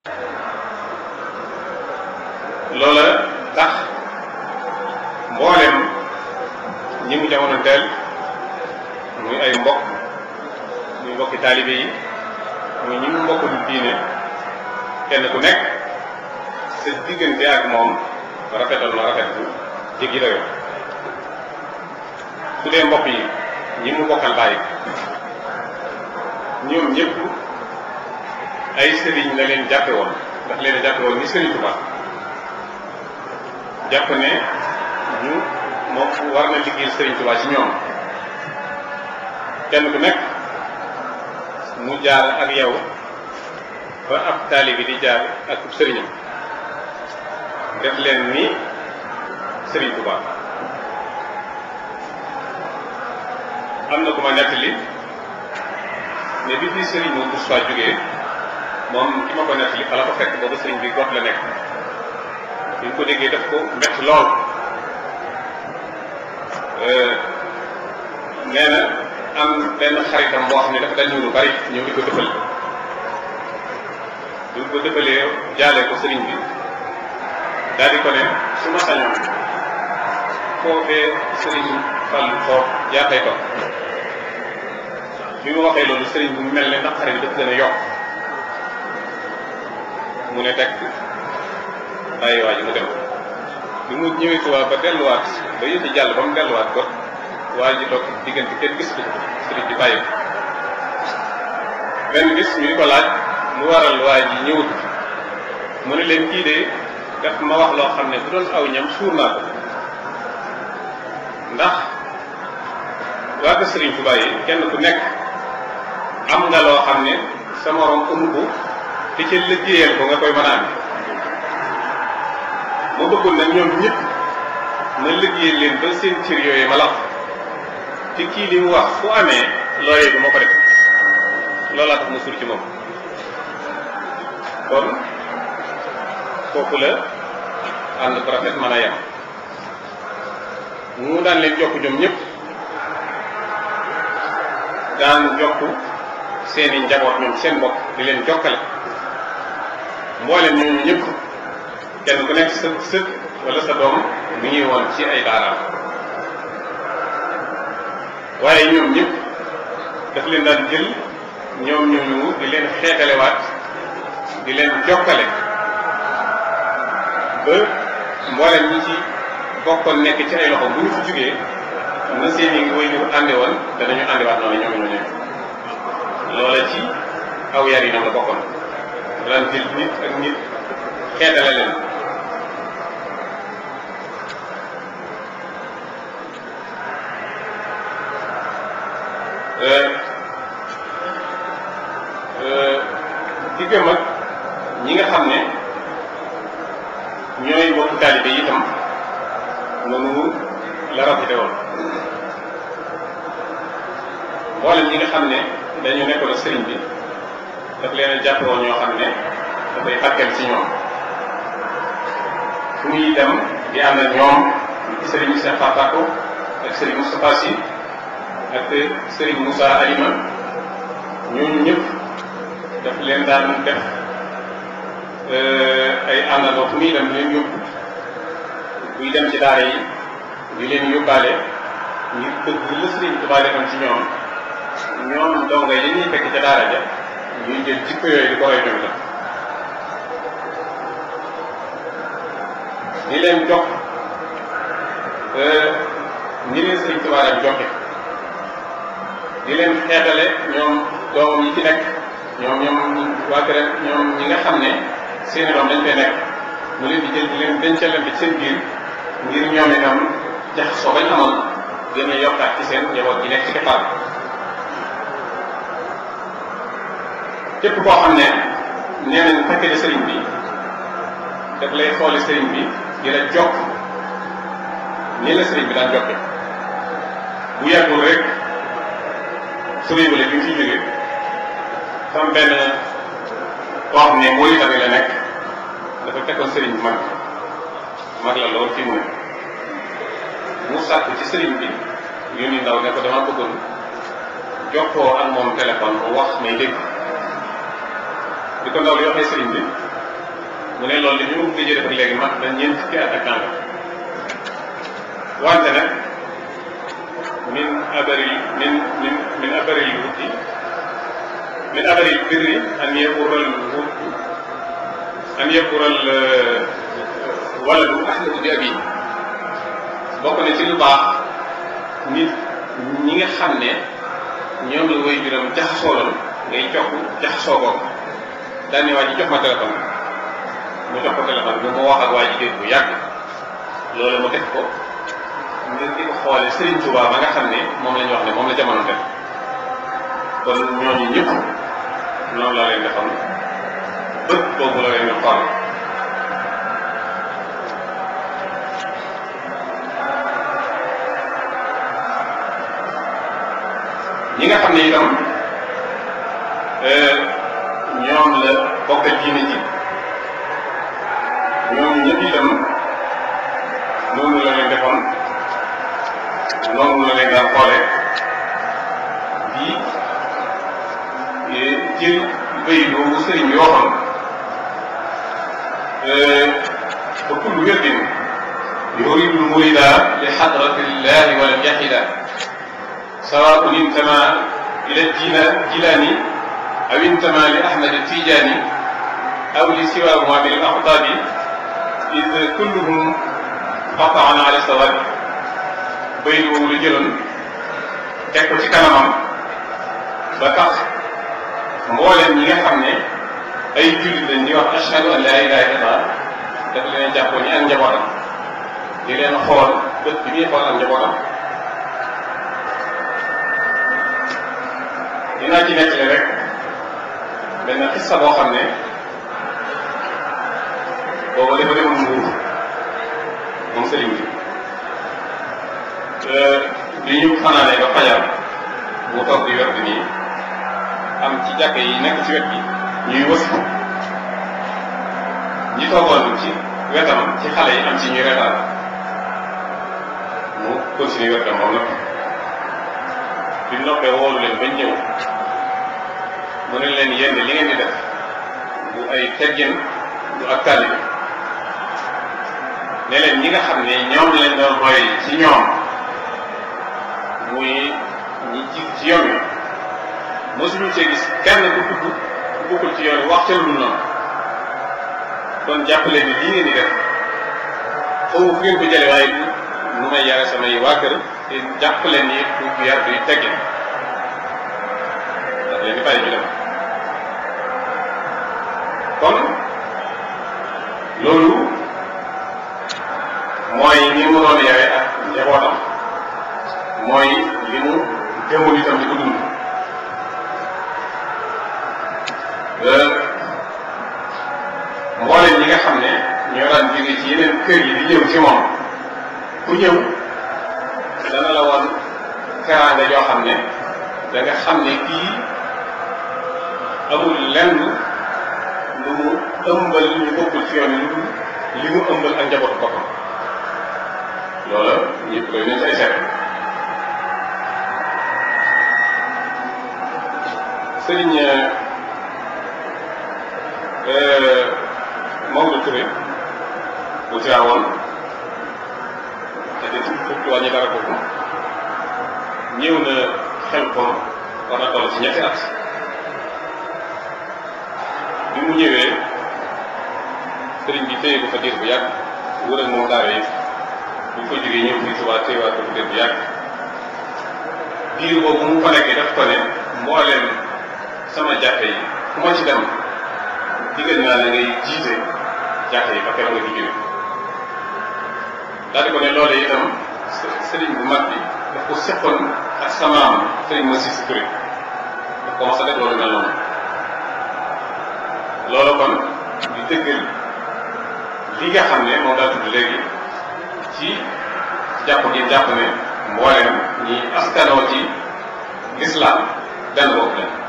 loola tax mboolem ñi mu jamono teel muy ay mbokk muy mbokki taalibe yi muy ñi mu mbokkul diine kenn ku nekk sa diggante ak moom rafetal na rafet bu jéggi dayoo su dee mbokk yi ñi mu bokkal bàyyi ñoom ñëpp ay sëriñ la leen jàppe woon ndax leen jàppe woon ni sëriñ Tuubaa jàpp ne ñu moom war na liggéeyal sëriñ Tuubaa ci ñoom kenn ku nekk mu jaar ak yow ba ab taalibi di jaar ak sëriñam def leen ni sëriñ Tuubaa am na ku ma nettali ne bi fi sëriñ moom Moussa jógee moom ki ma ko nettali fa la ko fekk boobu sëriñ bi gox la nekk bi ñu ko déggee def ko mbett lool nee na am benn xaritam boo xam ne dafa dal ñëw lu bari ñëw di ko dëfal bi ñu ko dëfalee jaalee ko sëriñ bi daal di ko ne su ma sañoon foofee sëriñ Fallu foofu jaaxee ko bi mu waxee loolu sëriñ bi mu mel ne naqare bi dafa gën a yokk mu ne tekk bàyyi waa ji mu dem bi mu ñëwee Tuubaa ba delluwaat ba yëfi jàll ba mu delluwaat ko waa ji toog diggante kenn gis ko sëriñ bi bàyyi ko benn gis ñu di ko laaj lu waral waa ji ñëwut mu ne leen kii de daf ma wax loo xam ne bu doon aw ñam suur naa ko ndax waa ko sëriñ Tuubaa yi kenn ku nekk am nga loo xam ne sa morom amu ko te ca liggéeyal ko nga koy mën a amee ma bëggoon nag ñoom ñëpp ma liggéeyal leen ba seen cër yooyu ma la te kii li mu wax fu amee loolee du ma ko def loolaa tax ma suur ci moom kon kooku la ànd bu rafet mën a yem mu daan leen jokk ñoom ñëpp daan jokk seeni njaboot ñoom seen bopp di leen jokkale mboolem ñooñu ñëpp kenn ku nekk sa sët wala sa doom mu ngi woon ci ay daaraam waaye ñoom ñëpp daf leen daan jël ñoom ñooñu di leen xeetalewaat di leen jokkale ba mboolem ñi ci bokkoon nekk ci ay loxo bu ñu fi jógee na seeni way ñu ànde woon danañu àndiwaat noonu ñoom ñoo ñëw loola ci aw yar yi ñoom la bokkoon daan jël nit ak nit xeetale leen diggam ak ñi nga xam ne ñooy bokk taalibe yi itam noonu la rafete woon mboolem ñi nga xam ne dañu nekkoon ak sëriñ bi daf leen a jàppe woon ñoo xam ne dafay fàggal ci ñoom fu muy dem di ànd ak ñoom sëriñ Cheikh Fatako ak sëriñ Moustapha Sy ak sëriñ Moussa Alima ñooñu ñëpp daf leen daan def ay àndandoo fu muy dem leen yóbbu buy dem ci daara yi di leen yóbbaale ngir bëgg la sëriñ Tuubaa defoon ci ñoom ñoom donga yi ñuy fekk ca daara ja ñuy jël jikko yooyu di ko roy ñoom itam di leen jox ni leen sëriñ Tuubaa daan joxe di leen xeetale ñoom doomam yi ci nekk ñoom ñoom waa kër ñoom ñi nga xam ne seeni doom dañ fay nekk mu leen di jël di leen dencalante ci seen biir ngir ñoom itam jaxasoo bañ amoon gën a yokkaat ci seen njaboot gi nekk ci keppaar képp koo xam ne nee nañ fekke de sëriñ bi daf lay xoole sëriñ bi di la jokk nii la sëriñ bi daan jokke bu yàggul rek sëriñ bi la bi mu fi jógee sam benn koo xam ne moo tamit la nekk dafa fekkoon sëriñ bi mag mag la lool fi mu ne mu sàkk ci sëriñ bi yónni ndaw ne ko dama bëggoon jokkoo ak moom téléphone bu wax may dégg di ko ndaw li waxee sëriñ bi mu ne loolu li ñu ko gëjee def ak léegi mat na ñeent fukki at ak nangam wante nag min abaril min min min abaril wuti min abaril birri an yaqural wut an yaqural waladu ahlahu bi abi bokk na ci lu baax nit ñi nga xam ne ñoom la woy juram jaxasooloon ngay jox jaxasoo ko daal ne waa ji jox ma téléphone mu jox ko téléphone bi mu wax ak waa jigéen bu yàgg loolu mu def ko ngir di ko xoole Serigne Touba ba nga xam ne moom la ñu wax ne moom la jamono def kon ñooñu ñëpp noonu la leen defoon bët boobu la leen di xool ñi nga xam ne itam ñoom la bokk diine ji ñoom ñëpp itam noonu la leen defoon noonu la leen daan xoole di jël béy boobu sëriñ bi waxoon ba kullu wirdin yuridu murida li xadratillahi walam yaxida سواء انتمى إلى الجيلاني أو انتمى لأحمد التيجاني أو لسواهما من الأقطاب إذ كلهم قطعا على الصواب بين رجل teg ko ci kanamam ba tax mboolem ñi nga xam ne ay jullit lañ di wax ashhadu an laa ilaaha illallah daf leen jàppoon ni ak njabootam di leen xool bët bi ñuy xool ak njabootam dinaa ci nettali rek benn xissa boo xam ne booba dafa demoon nguur moom sëriñ bi li ñu fanaanee ba fajar mu toog di wet nii am ci jàkk yi nekk ci wet bi ñuy wës ñi toogoon ci wetam ci xale yi am ci ñuy retaan mu continue wetam moom nag bi noppee woolu leen bañ ñëw mu ne leen yéen li ngeen di def du ay teggin du ak taalibe ne leen ñi nga xam ne ñoom lañ doon roy ci ñoom muy ñi ci ci yoon wi mosuñu cee gis kenn ku dugg ku bokkul ci yoon wi wax ca lu noonu kon jàpp leen ni lii ngeen di def xaw fu ngeen ko jële waaye nu may yare samay waa kër te jàpp leen ni du yar duy teggin daf leen di bàyyi ñu dem kon loolu mooy ni mu doon yare ak njabootam mooy li mu gëmul itam di ko dund mboolem ñi nga xam ne ñoo daan jóge ci yeneen kër yi di ñëw ci moom ku ñëw dana la woon teraanga yoo xam ne da nga xam ne kii amul lenn lu mu ëmbal ñu bokkul ci yoon lu li mu ëmbal ak njabootu boppam loola ñëpp koy nañ say seet sëriñ Maodo Touré bu teewoon te de fukki wàññi dara kooku ñëw na xel ko war na toll ci ñetti at bi mu ñëwee sëriñ bi téye ko fa diir bu yàgg wër ak moom daara yi bu ñu ko jógee ñëw fii Tuubaa téyewaat ko fa diir bu yàgg diir boobu mu ko nekkee daf ko ne mbooleem sama jàkka yi ku ma ci dem digal naa la ngay jiite jàkka yi ba keroog nga fi jóge daal di ko ne loolee itam sëriñ bu mag bi daf ko seqoon ak samaam sëriñ ma si si Touré daf ko mas a def loolu mel noonu loolu kon di dëggal li nga xam ne moom daa tudd léegi ci jàpp gi jàpp ne mbooleem ñi askanoo ci lislaam benn bopp la